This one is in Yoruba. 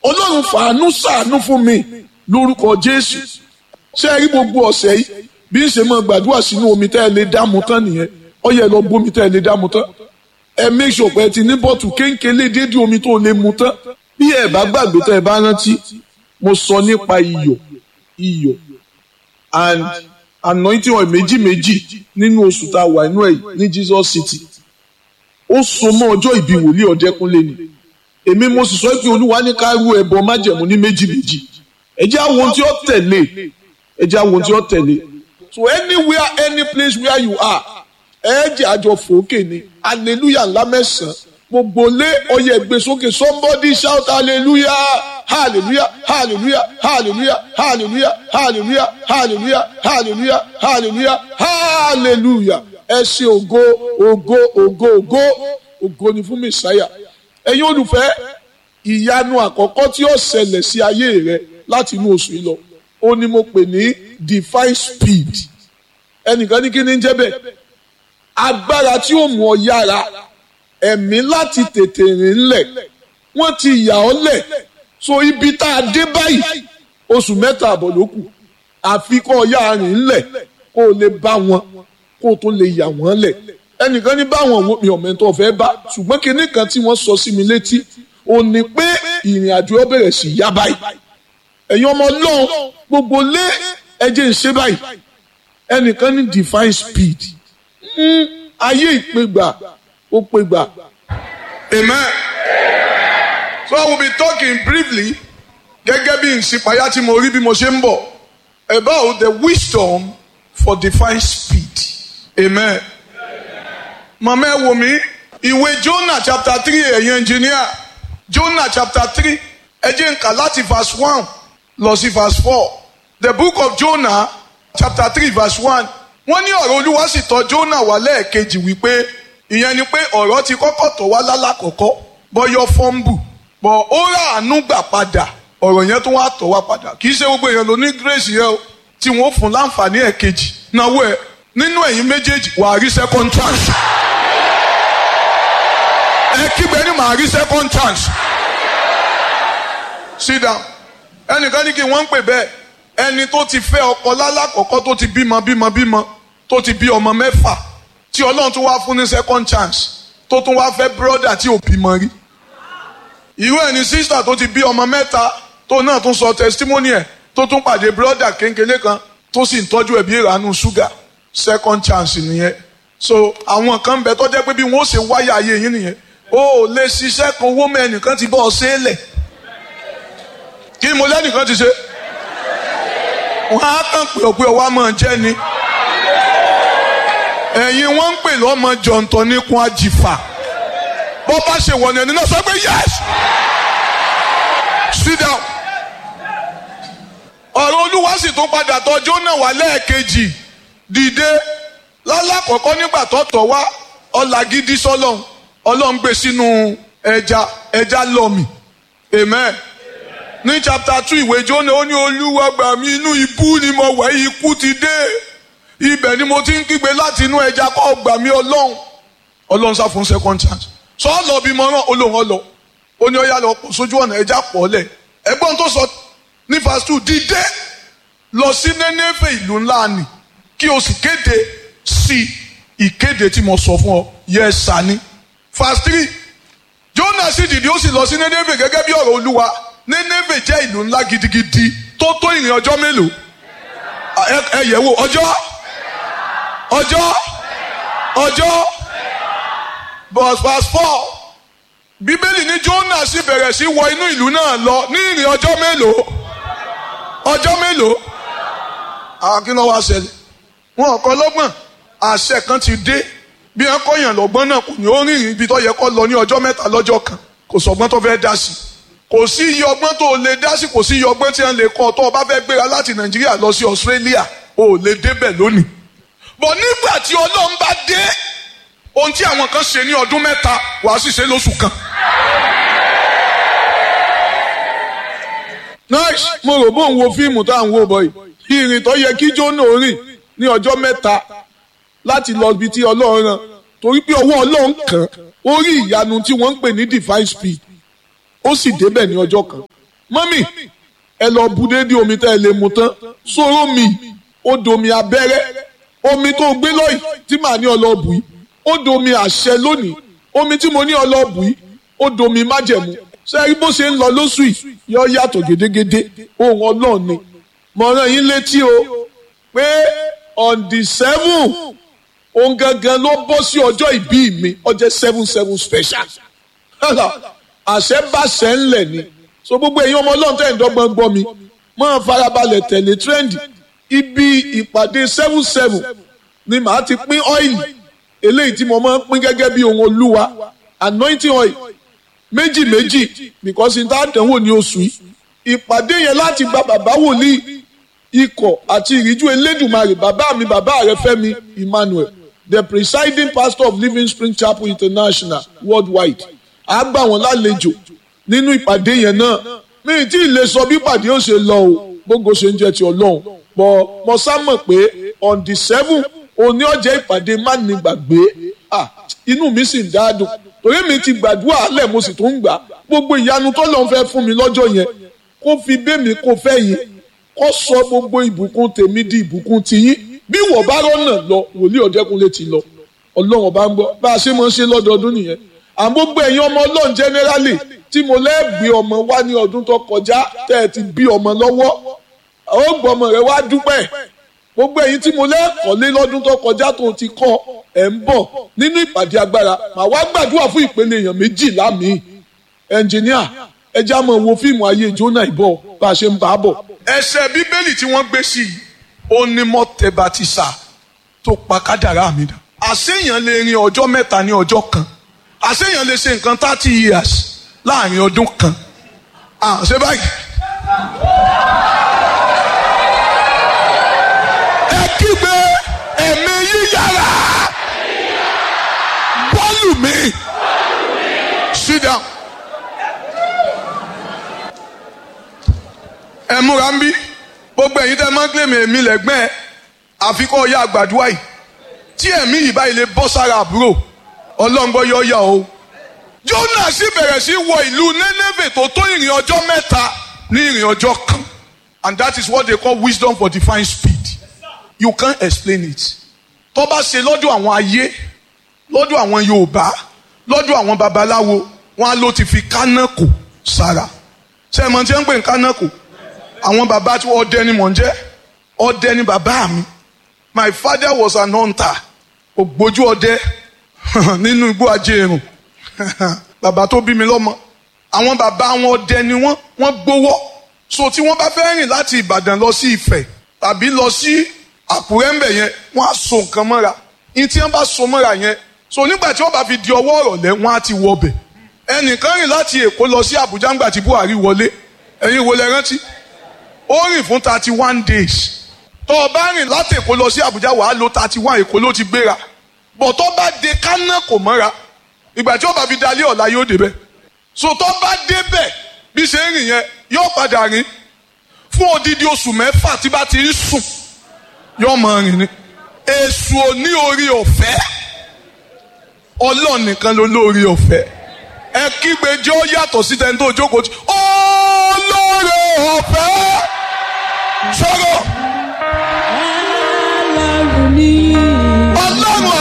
ọlọ́run fàánú ṣàánú fún mi lórúkọ jésù ṣé ẹ rí gbogbo ọ̀sẹ̀ yìí bí ń ṣe máa gbàdúrà sínú omi tẹ́ ẹ lè dáàmú tán nìyẹn ó yẹ lọ gbómi tẹ́ ẹ lè dáàmú tán ẹ make sure pé ẹ ti ní bọ́ọ̀tù kéńkélé déédéé omi tó lè mu tán bí ẹ bá gbàgbé tẹ́ ẹ bá rántí mo sọ nípa iyọ̀ iyọ̀ and anointing oil méjì méjì nínú oṣù tá a wà inú ẹ̀ ní Jesus City ó so mọ́ ọjọ́ ìbí wòlíì ọ̀dẹ́kúnlé ni èmi mo sì sọ pé olúwa ní ká rú ẹbọ májẹ̀mú ní méjì méjì ẹ jẹ́ àwọn ohun tí ó tẹ̀lé ẹ jẹ́ àwọn ohun tí ó tẹ̀lé so anywhere any place where you are ẹ jẹ́ àjọ fòókè ni hallelujah ńlá mẹ́sàn-án gbogbo lé ọyẹ gbé sókè somebody shout hallelujah hallelujah hallelujah hallelujah hallelujah hallelujah hallelujah hallelujah hallelujah hallelujah ẹ ṣe ògo ògo ògo ògo ògo ni fún mẹsàáyà ẹ̀yin olùfẹ́ ìyanu àkọ́kọ́ tí ó ṣẹlẹ̀ sí ayé rẹ láti inú oṣù yìí lọ ó ní mo pè ní divine speed ẹnìkan ní kí ni ń jẹ́ bẹ́ẹ̀ agbára tí ó mú ọ yára ẹ̀mí láti tètè rìn lẹ̀ wọ́n ti yà ọ́ lẹ̀ so ibi tá a dé báyìí oṣù mẹ́ta àbọ̀ ló kù àfi kọ́ ọ yá rìn lẹ̀ kó o lè bá wọn kó o tó lè yà wọ́n lẹ̀ ẹnìkan ní báwọn wo mi ọ̀mẹ́ntọ́ fẹ́ bá ṣùgbọ́n kinní kan tí wọ́n sọ sí mi létí ò ní pé ìrìn àjò ọ bẹ̀rẹ̀ sí yá báyìí ẹ̀yin ọmọ ọlọ́run gbogbo lé ẹjẹ́ ń ṣe báyìí ẹnìkan ní divine speed ayé ìpégbà ó pégbà. Amen. So I will be talking briefly gẹ́gẹ́ bí ìsìpáyà tí mo rí bí mo ṣe ń bọ̀ about the wisdom for divine speed. Amen. Màmá ẹ wò mí ìwé Jonah chapter three ẹ̀yin engineer Jonah chapter three ẹ jẹ́ n kà láti verse one lọ sí verse four. The book of Jonah chapter three verse one wọ́n ní ọ̀rọ̀ Olúwa sì tọ̀ Jonah wá lẹ́ẹ̀kejì wípé ìyẹn ni pé ọ̀rọ̀ ti kọ́kọ́ tọ̀ wá lálàkọ́kọ́ bọ́yọ́ fọ́ńbù bọ̀ ó rà àánú gbà padà ọ̀rọ̀ yẹn tó wá tọ̀ wá padà kì í ṣe gbogbo èèyàn ló ní grace yẹn o tí wọ́n fún láǹfààní ẹ̀kejì náwó ẹ̀ nínú ẹ̀yin méjèèjì wàá rí second chance ẹ kígbe ní màá rí second chance sit down ẹnìkan ní kí wọ́n ń pè bẹ́ẹ̀ ẹni tó ti fẹ́ ọkọ lálàkọ́kọ́ tó ti bímọ bímọ bímọ tó ti bí ọmọ mẹ́fà tí ọlọ́run tún wá fún ní second chance tó tún wá fẹ́ brother tí ò bímọ rí irú ẹni sister tó ti bí ọmọ mẹ́ta tó náà tún sọ testimony ẹ̀ tó tún pàdé brother kéńkélé kan tó sì ń tọ́jú ẹ̀bí ìranú ṣúgà second chance nìyẹn so àwọn kan bẹ tó jẹ́ pé bí wọ́n ṣe wáyà ayé yín nìyẹn o ò lè ṣiṣẹ́ kan owó mẹ́nìkan ti bọ́ ọ ṣẹlẹ̀ kí mo lẹ́nìkan ti ṣe wọ́n á kàn pé ọ̀pẹ ọwọ́ máa jẹ́ ni ẹ̀yin wọ́n ń pè lọ́mọ jọ̀ǹtọ̀ níkun àjìfà bó bá ṣe wọ̀nà ẹni náà sọ pé yes sit down ọ̀rọ̀ olúwa sì tún padà tọ̀ Jónà wá lẹ́ẹ̀kejì dìde lálákọ̀ọ́kọ́ nígbà tó tọ̀ wá ọ̀là gidi sọ́lọ́hún ọlọ́run gbé sínú ẹja ẹja lọ́mì amen ní chapter two ìwé Jónà ó ní olúwa gbà mí inú ibú ni mo wẹ̀ ikú ti dé ibẹ̀ ni mo ti ń kígbe láti inú ẹja kọ́ gbà mí ọlọ́run ọlọ́run sá fún second chance sọ ọ lọ bí mo rán olóhùn ọlọ ó ní ọyá lọ pọ̀ sójú ọ̀nà ẹja pọ̀ lẹ̀ ẹgbọ́n tó sọ ní verse two dìde lọ sí Nénéfè ìlú ńlá ni kí o sì kéde sí ìkéde tí mo sọ fún ọ yẹ sani verse three Jónà sì dìde ó sì lọ sí Nénéfè gẹ́gẹ́ bí ọ̀rọ̀ olúwa Nénéfè jẹ́ ìlú ńlá gidigidi tó tó ìrìn ọjọ́ mélòó ẹ yẹ̀ wò ọjọ́ ọjọ́ ọjọ́ verse four bíbélì ní Jónà sì bẹ̀rẹ̀ sí wọ inú ìlú náà lọ ní ìrìn ọjọ́ mélòó ọjọ́ mélòó àwọn kí ló wá ṣẹlẹ̀ wọn kọ́ lọ́gbọ̀n àṣẹ kan ti dé bí wọn kọ́ yàn lọ́gbọ́n náà kò ní ó rìnrìn ibi tó yẹ kó lọ ní ọjọ́ mẹ́ta lọ́jọ́ kan kò sọgbọ́n tó fẹ́ dá sí kò sí iye ọgbọ́n tó lè dá sí kò sí iye ọgbọ́n tí wọn lè kọ́ tó o bá fẹ́ gbéra láti Nàìjíríà lọ sí Australia o ò lè débẹ̀ lónìí bọ̀ nígbà tí Ọlọ́run bá dé ohun tí àwọn kan ṣe ní ọdún mẹ́ta wàá sì ṣe lóṣù kan. nice mo rò bó ń wo fíìmù tá à ń wò bọ̀ yìí ìrìn tó yẹ kí Jónà rìn ní ọjọ́ mẹ́ta láti lọ ibi tí Ọlọ́run rán torí pé ọwọ́ Ọlọ́run kàn ó rí ìyanu tí wọ́n ń pè ní divine speed ó sì débẹ̀ ní ọjọ́ kan mọ́mì ẹ lọ bu déédé omi tẹ́ ẹ lè mu tán sóró mi ó domi abẹ́rẹ́ omi tó gbé lọ́yìn tí màá ní ọlọ́ọ̀bù yìí ó domi àṣẹ lónìí omi tí mo ní ọlọ́ọ̀bù yìí ó domi májẹ̀mú ṣé bó ṣe ń lọ lóṣù yìí yọ yàtọ̀ gédégédé ohun ọlọ́run ni mo rán yín létí o pé on the seven ohun gangan ló bọ́ sí ọjọ́ ìbí mi ọjọ́ seven seven special àṣẹ bá ṣẹ ńlẹ̀ ni so gbogbo èyí ọmọ ọlọ́run tẹ̀ ń dọ́gbọ́n gbọ́ mi máa farabalẹ̀ tẹ̀lé trendy ibi ìpàdé seven seven ni màá ti pín ọ́ìlì eléyìí tí mo máa ń pín gẹ́gẹ́ bí ohun olúwa anointing oil méjì méjì because n ta dánwò ní oṣù yìí ìpàdé yẹn láti gba bàbá wòlíì ikọ̀ àti ìríjú elédùnmarè bàbá mi bàbá rẹ fẹ́mi emmanuel the presiding pastor of living spring chapel international worldwide a gbà wọ́n lálejò nínú ìpàdé yẹn náà mi tí ì lè sọ bí ìpàdé ó ṣe lọ o gbogbo ṣe ń jẹ ti ọlọ́run bọ̀ mo sá mọ̀ pé on the seven òní ọjọ́ ìpàdé má ní gbàgbé ah inú mi sì ń dáadùn torí mi ti gbàdúrà alẹ́ mo sì tún ń gbà gbogbo ìyanu tó lọ́n fẹ́ fún mi lọ́jọ́ yẹn kó fi bẹ́mi kó fẹ́ yín kó sọ gbogbo ìbùkún tèmi di ìbùkún tiyín bí wọ́n bá rọ́nà lọ wòlíì ọ̀dẹ́kunlé ti lọ ọlọ́run ọba ń gbọ́ bá a ṣe máa ń ṣe lọ́dọọdún nìyẹn àwọn gbogbo ẹ̀yin ọmọ ọlọ́run generally tí mo lẹ́ẹ̀gbé ọmọ wá ní ọdún tó kọjá tẹ́ ẹ ti bí ọmọ lọ́wọ́ ó gbọ́ ọmọ rẹ wá dúpẹ́ gbogbo ẹ̀yin tí mo lẹ́ẹ̀kọ́lé lọ́dún tó kọjá tó ti kọ́ ẹ̀ ń bọ̀ nínú ìpàdé agbára màá wá gbàdúrà fún ìpele èèyàn méjìlá mi ẹnjìníà ẹ já mọ̀ wo fíìmù ayé jóná ìbọ̀ bá a ṣe ń bá a bọ̀. ẹsẹ̀ bíbélì tí wọ́n gbé sí i ó ní mọ́tẹ́bàtìsà tó pa kádàrá mi dà. àṣeyàn lè rin ọjọ́ mẹ́ta ní ọjọ́ kan àṣeyàn lè ṣe nǹkan thirty years láàrin ọdún kan. àṣẹ báyìí. ẹ kígbe ẹ̀mí yíyára bọ́ọ̀lù mi sit down. ẹ múra ń bí gbogbo ẹ̀yin tẹ́ máa ń kílèmí èmi lẹ́gbẹ́ ẹ àfikún ọ̀yà àgbàdua yìí tí ẹ̀mí yìí báyìí lè bọ́ sára àbúrò ọlọ́ngbọ́ yọ yà o. Jónà sì bẹ̀rẹ̀ sí wọ ìlú Nénéfè tó tó ìrìn ọjọ́ mẹ́ta ní ìrìn ọjọ́ kan and that is what they call wisdom for divine speed you can't explain it. tó bá ṣe lọ́dọ̀ àwọn ayé lọ́dọ̀ àwọn Yorùbá lọ́dọ̀ àwọn babaláwo wọn á ló ti fi kánákò sára ṣé ẹ mọ̀ tí wọ́n ń pè ní kánákò àwọn bàbá tí ọdẹ ni mò ń jẹ́ ọdẹ ni bàbá mi my father was an hunter ògbójú ọdẹ nínú igbó ajéèrùn bàbá tó bí mi lọ́mọ àwọn bàbá wọn ọdẹ ni wọ́n wọ́n gbowó so tí wọ́n bá fẹ́ rìn láti Ìbàdàn lọ sí Ifẹ̀ tàbí lọ sí Àkúrẹ́ ńbẹ̀ yẹn wọ́n á so nǹkan mọ́ra ní tí wọ́n bá so mọ́ra yẹn so nígbà tí wọ́n bá fi di ọwọ́ ọ̀rọ̀lẹ́ wọ́n á ti wọ ọbẹ̀ ẹnìkan rìn láti Èkó lọ sí Àbújá ńgbà tí Buhari wọlé ẹ̀yin wo lẹ rántí ó rìn fún thirty one days tó o bá rìn láti Èkó lọ sí Àbújá wàá lo thirty one Èkó ló ti gbéra bọ̀ tó bá de kánà kò mọ́ra ìgbà tí ó bá fi dalé ọ̀la yóò débẹ̀ so tó bá débẹ̀ bí ṣe ń rìn yẹn yóò padà rìn fún odidi oṣù mẹ́fà tí bá ti ń sùn yóò máa rìn ni èṣù ò ní orí ọ̀fẹ́ Ọlọ́run nìkan ló lórí ọ̀fẹ́ ẹ kígbe jẹ́ ó yàtọ̀ sí tẹ́ni tó jókòó tí olóore ọ̀fẹ́ sọ̀rọ̀. Ọlọ́run ni